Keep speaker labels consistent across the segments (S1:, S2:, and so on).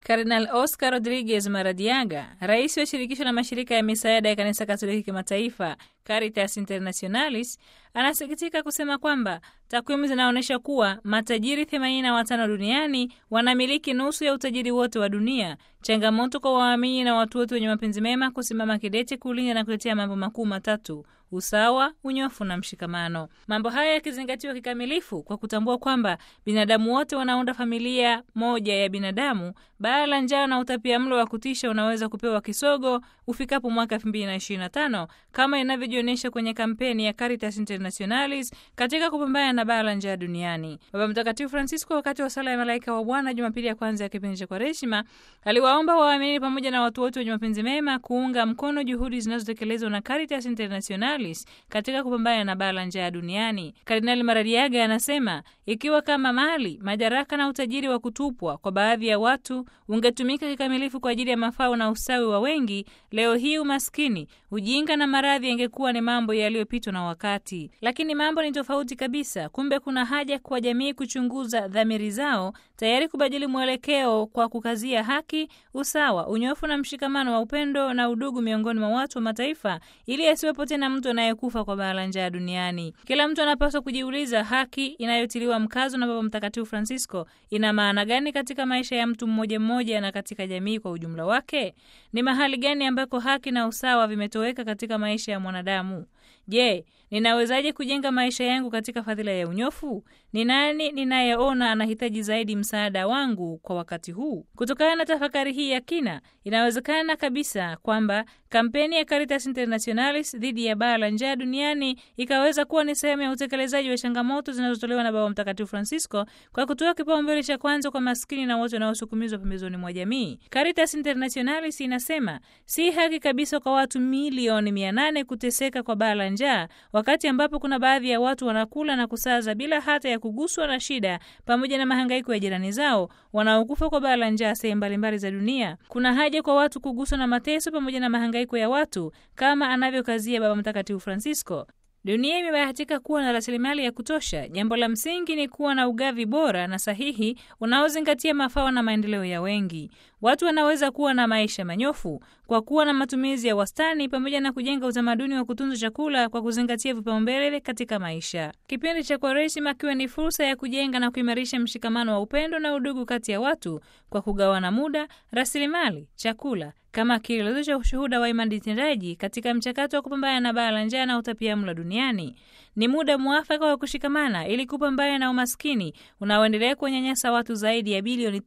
S1: Kardinal Oscar Rodriguez Maradiaga, rais wa shirikisho la mashirika ya misaada ya kanisa Katoliki kimataifa Caritas Internationalis, anasikitika kusema kwamba takwimu zinaonyesha kuwa matajiri 85 duniani wanamiliki nusu ya utajiri wote wa dunia. Changamoto kwa waamini na watu wote wenye mapenzi mema kusimama kidete kulinda na kutetea mambo makuu matatu: usawa, unyofu na mshikamano. Mambo haya yakizingatiwa kikamilifu kwa kutambua kwamba binadamu wote wanaunda familia moja ya binadamu, baa la njaa na utapia mlo wa kutisha unaweza kupewa kisogo ufikapo mwaka 2025 kama inavyojionyesha kwenye kampeni ya Caritas Internationalis katika kupambana na baa la njaa duniani. Baba Mtakatifu Francisco, wakati wa sala ya malaika wa Bwana Jumapili ya kwanza ya kipindi cha Kwaresima, aliwaomba waamini pamoja na watu wote wenye mapenzi mema kuunga mkono juhudi zinazotekelezwa na Caritas Internationalis katika kupambana na baa la njaa duniani. Kardinali Maradiaga anasema ikiwa kama mali, madaraka na utajiri wa kutupwa kwa baadhi ya watu ungetumika kikamilifu kwa ajili ya mafao na ustawi wa wengi, leo hii umaskini, ujinga na maradhi yangekuwa ni mambo yaliyopitwa na wakati. Lakini mambo ni tofauti kabisa. Kumbe kuna haja kwa jamii kuchunguza dhamiri zao, tayari kubadili mwelekeo kwa kukazia haki, usawa, unyofu na mshikamano wa upendo na udugu miongoni mwa watu wa mataifa, ili asiwepo tena mtu anayekufa kwa baa la njaa duniani. Kila mtu anapaswa kujiuliza, haki inayotiliwa mkazo na Baba Mtakatifu Francisco ina maana gani katika maisha ya mtu mmoja mmoja na katika jamii kwa ujumla wake? Ni mahali gani ambako haki na usawa vimetoweka katika maisha ya mwanadamu? Je, ninawezaje kujenga maisha yangu katika fadhila ya unyofu? Ni nani ninayeona anahitaji zaidi msaada wangu kwa wakati huu? Kutokana na tafakari hii ya kina, inawezekana kabisa kwamba kampeni ya Caritas Internationalis dhidi ya baa la njaa duniani ikaweza kuwa ni sehemu ya utekelezaji wa changamoto zinazotolewa na Baba Mtakatifu Francisco kwa kutoa kipaumbele cha kwanza kwa maskini na wote wanaosukumizwa pembezoni mwa jamii. Caritas Internationalis inasema si haki kabisa kwa watu milioni mia nane kuteseka kwa baa la njaa wakati ambapo kuna baadhi ya watu wanakula na kusaza bila hata ya kuguswa na shida pamoja na mahangaiko ya jirani zao wanaokufa kwa baa la njaa sehemu mbalimbali za dunia. Kuna haja kwa watu kuguswa na mateso pamoja na mahangaiko ya watu kama anavyokazia Baba Mtakatifu Francisco. Dunia imebahatika kuwa na rasilimali ya kutosha. Jambo la msingi ni kuwa na ugavi bora na sahihi unaozingatia mafao na maendeleo ya wengi. Watu wanaweza kuwa na maisha manyofu kwa kuwa na matumizi ya wastani pamoja na kujenga utamaduni wa kutunza chakula kwa kuzingatia vipaumbele katika maisha. Kipindi cha Kwaresima kiwe ni fursa ya kujenga na kuimarisha mshikamano wa upendo na udugu kati ya watu kwa kugawana muda, rasilimali, chakula kama kielelezo cha ushuhuda wa imani tendaji katika mchakato wa kupambana na baa la njaa na utapiamlo duniani. Ni muda mwafaka wa kushikamana ili kupambana na umaskini unaoendelea kuwanyanyasa watu zaidi ya bilioni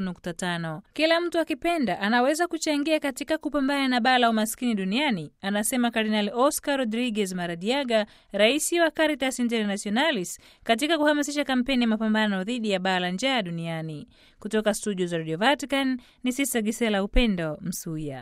S1: 3.5. Kila mtu akipenda anaweza kuchangia katika kupambana na baa la umaskini duniani, anasema Kardinali Oscar Rodriguez Maradiaga, rais wa Caritas Internationalis, katika kuhamasisha kampeni ya mapambano dhidi ya baa la njaa duniani. Kutoka studio za Radio Vatican ni Sista Gisela Upendo Msuya.